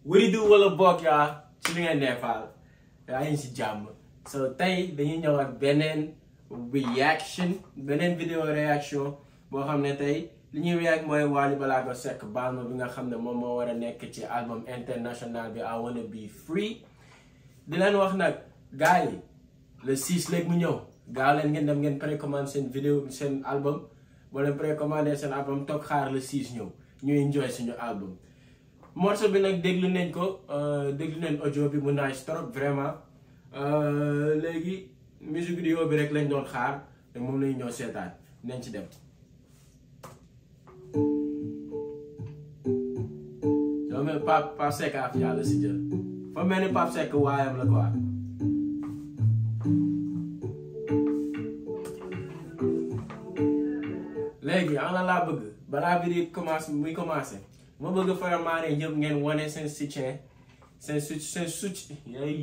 wari du wala bokk yaa ci li ngeen neefaal yaa ngi si jàmm so tey dañuy ñëw ak beneen reaction beneen vidéo réaction boo xam ne tey li ñuy react mooy Wally Ballago Seck baal ma bi nga xam ne moom moo war a nekk ci album international bi I wanna be free di leen wax nag gars yi le 6 léegi mu ñëw gaaw leen ngeen dem ngeen précommande seen vidéo seen album boo leen précommandé seen album toog xaar le 6 ñëw ñu enjoy suñu album morceau bi nag déglu nañ ko déglu nañ audio bi mu nice trop vraiment léegi musique vidéo bi rek lañ doon xaar te moom lañu ñëw seetaan nañ ci dem soo mel Pape Pape Seck af yàlla si jël fa mel ni Pape Seck waayam la quoi léegi ana laa bëgg balaa bi di commencé muy commencé ma bëgg faramaane ñëpp ngeen wane seen soutien seen su seen soutien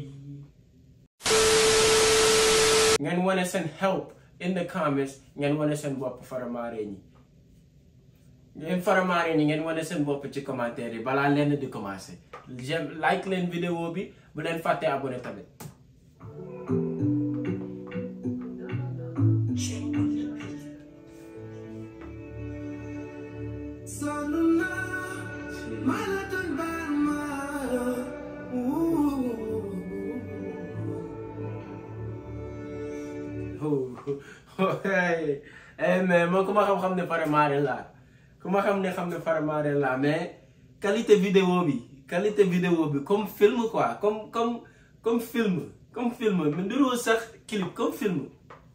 ngeen wane seen help in the comments ngeen wane seen bopp faramaare ñi ngeen faramaare ñi ngeen wane seen bopp ci commentaire yi balaa leen di commencé j'aime like leen vidéo bi bu leen fàtte abonné tamit hey mais man ku ma xam-xam ne faramaare laa ku ma xam ne xam ne faramaare laa mais qualité vidéo bi qualité vidéo bi comme film quoi comme comme comme film comme film mais ndiroo sax clip comme film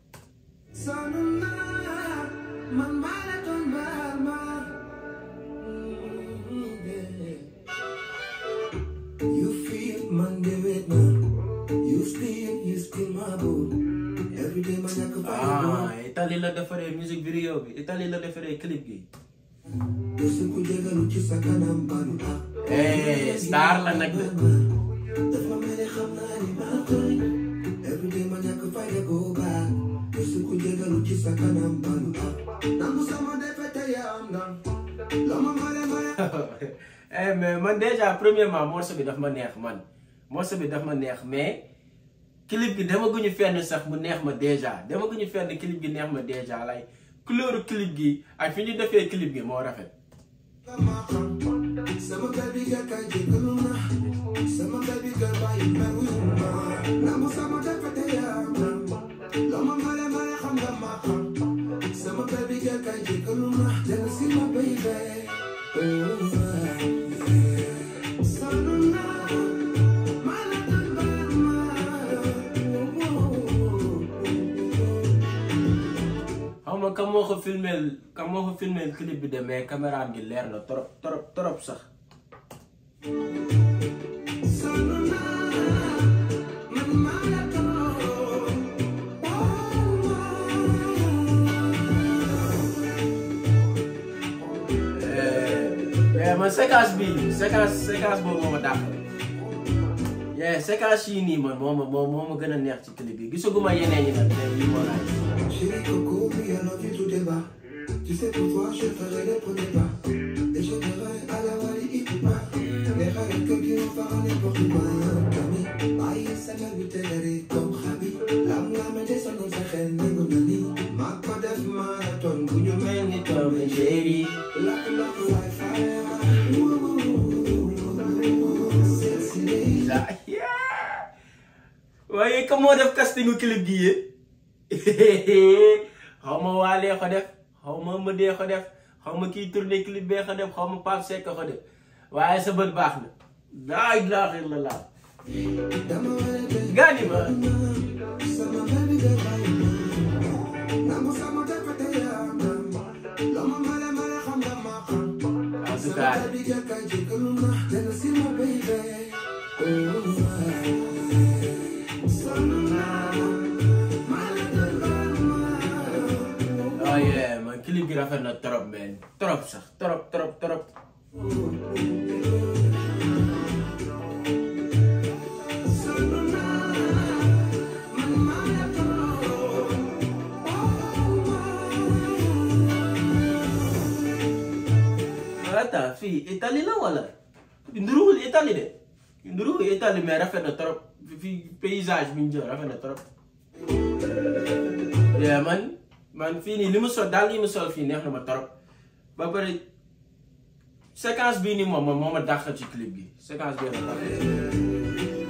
You feel man de wet na You still, you still my boo Every day man ñàkk ah Italie la defaree musique vidéo bi Italie la defaree clip gi Yosu ku jégalu ci sa kanam balu ah eh star la nag de Dafa mel ni xam naa ni maa tooñ Every day man ñàkk fayda go back Yosu ku jégalu ci sa kanam balu ah Nangu sama defete ya am ndam Loma mare mare eh mais man déjà premièrement morceau bi daf ma neex man morceau bi daf ma neex mais clip gi demaguñu fenn sax mu neex ma déjà demaguñu fenn clip gi neex ma déjà lay couleur clip gi ak fi ñu defee clip gi moo rafet. Sama baby girl kay jégalu na Sama baby girl bàyyi mer wuyu ma Nangu sama defete ya am ndam Loma mare mare xam nga ma xam Sama baby girl kay jégalu na Jël si ma baby xaw ma kam moo ko filmeel kam moo ko filmeel clip bi de mais caméra gi leer na trop trop trop sax. eh man séquence bi séquence séquence boobu moo ma dàqal. yeah séquence yii nii man moo ma moo moo ma gën a neex ci clip bi gisaguma yeneen ñi nag mais lii moo laaj. Chérie Coco, oui, I love you tout débat. Tu sais pour toi, je ferai les premiers pas. Et je dirai à la Wally Ipupa. Les rêves que qui vont faire n'importe quoi. Kami, bàyyi sa mel bi téléré comme Xabi. Lam la me des sonal sa xel néegu na ni. Maa ko def marathon bu ñu mel ni Tom et Jerry. Lakk lakk wifi. Sexy lady. la waaye comme moo def castingu clip gi yee xaw ma waalee ko def xaw ma mëdee ko def xaw ma kii tourné clip bee ko def xaw ma Pape Seck ko def waaye sa bët baax na laa ilaaha illallaah Dama wara def gaani ma Sama baby girl bàyyi ma. Nangu sama defete ya am ndam. Loma mare mare xam nga ma xam. en tout cas Sama baby girl kay jégalu na. Jël si ma baby. Oh, sonn naa. Maa la doon baal ma. oh yeah man clip gi rafet na trop man trop sax trop trop trop Sonn naa. Man maa la doon. attends fii Italie la wala nduruwul Italie de nduru Italie mais rafet na trop fi paysage bi ñu jël rafet na trop yeah man man fii nii li mu sol daal li mu sol fii neex na ma trop ba pare séquence bii nii moom moom moo ma dàqal ci clip bi séquence bii ma dàqal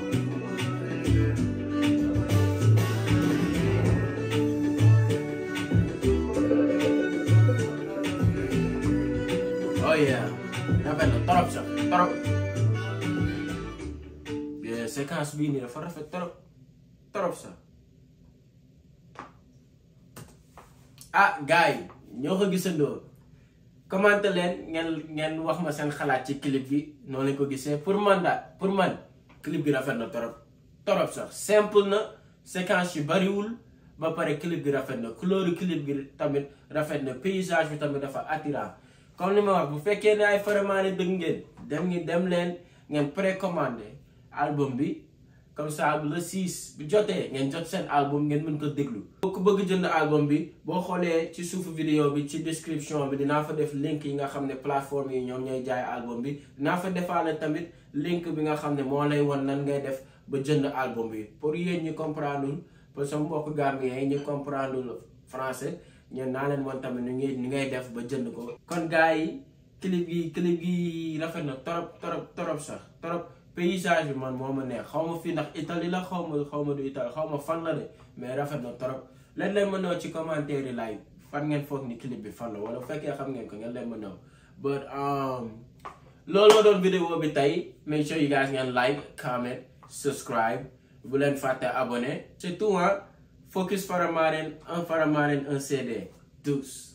oh yeah rafet na trop sax trop yeah séquence bii nii dafa rafet trop trop sax ah gars yi ñoo ko gisandoo commenté leen ngeen ngeen wax ma seen xalaat ci clip bi noonu lañ ko gisee pour man daal pour man clip bi rafet na trop trop sax simple na séquence yu bariwul ba pare clip bi rafet na couleur clip bi tamit rafet na paysage bi tamit dafa attirant comme ni ma wax bu fekkee ne ay faramaane dëgg ngeen dem ngi dem leen ngeen précommandé album bi comme ça bu le 6 bu jotee ngeen jot seen album ngeen mën ko déglu. boo ko bëgg jënd album bi boo xoolee ci suufu vidéo bi ci description bi dinaa fa def link yi nga xam ne plateforme yi ñoom ñooy jaay album bi dinaa fa defaale tamit link bi nga xam ne moo lay won nan ngay def ba jënd album bi pour yéen ñu comprendre pour sama mbokk Gambien yi ñu comprendre français ñeen naa leen woon tamit ñu ngay ñu ngay def ba jënd ko. kon gars yi clip gi clip gi rafet na torop torop torop sax torop. paysage bi man moo ma neex xaw ma fii ndax Italie la xaw ma xaw ma du Italie xaw ma fan la de mais rafet na trop leen leen ma ñëw ci commentaire yi laay fan ngeen foog ni clip bi fan la wala bu fekkee xam ngeen ko ngeen leen ma ñëw but loolu moo doon vidéo bi tey make sure you guys ngeen like comment subscribe bu leen fàtte abonné c'est tout hein focus Faramareen un Faramareen un CD tous